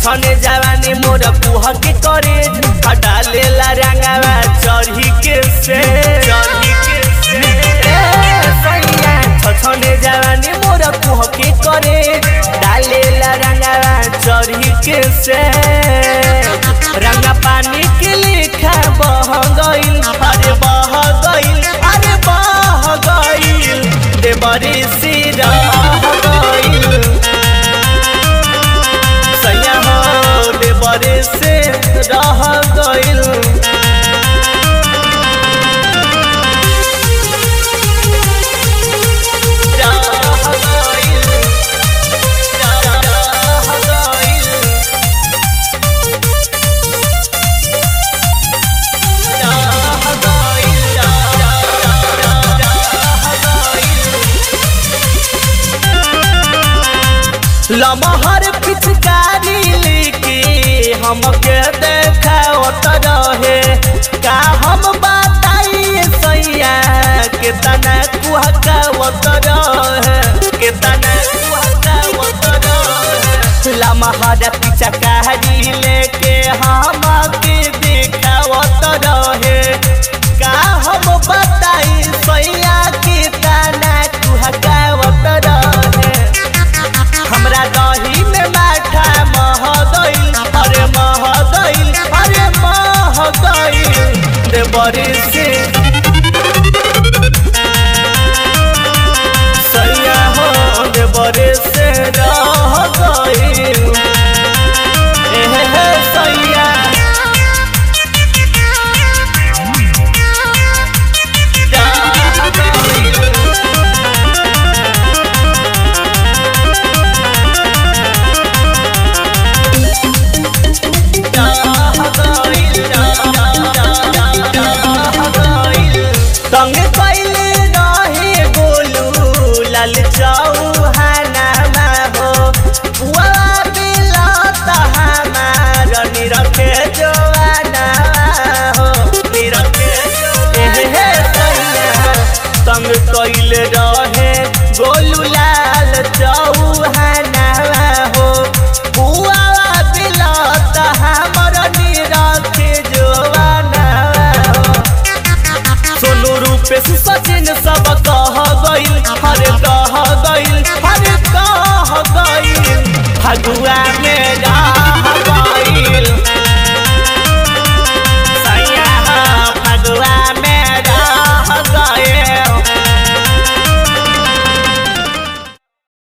छछने जवानी मोर कुह के करे हटा लेला रंगावा चढ़ी के से चढ़ी के से ए, सैया छछने जवानी मोर कुह के करे डालेला रंगावा चढ़ी के से रंगा पानी के लेखा बह गइल अरे बह गइल अरे बह गइल देवरी से रह गइल सैया हो देवरी से रह गइल रह गइल रह गइल लमहर पिचकारी लेके हमके देखावत रहे का हम बताइए सैया के तना कुहकावत रहे के तना कुहकावत रहे लमहर पिचकारी लेके हमके देखावत रहे का हम बताई सैया के तना कुहकावत रहे हमरा दही में माठा मह गइल अरे मह गइल अरे मह गइल देवरी से सैया हो देवरी से रह गइल एहे हे सैया रह गइल तंग कैले रहे गोलू लाल चौहाना हो पुआ बेला हमार निरखे जोवाना हो निरखे जोवाना तंग कैले रहे गोलू लाल चौहाना हो पुआ बेला हमार निरखे जोवाना हो सोनू रूपेश सचिन सब कह गइल हरे कह गइल हरे कह गइल फगुआ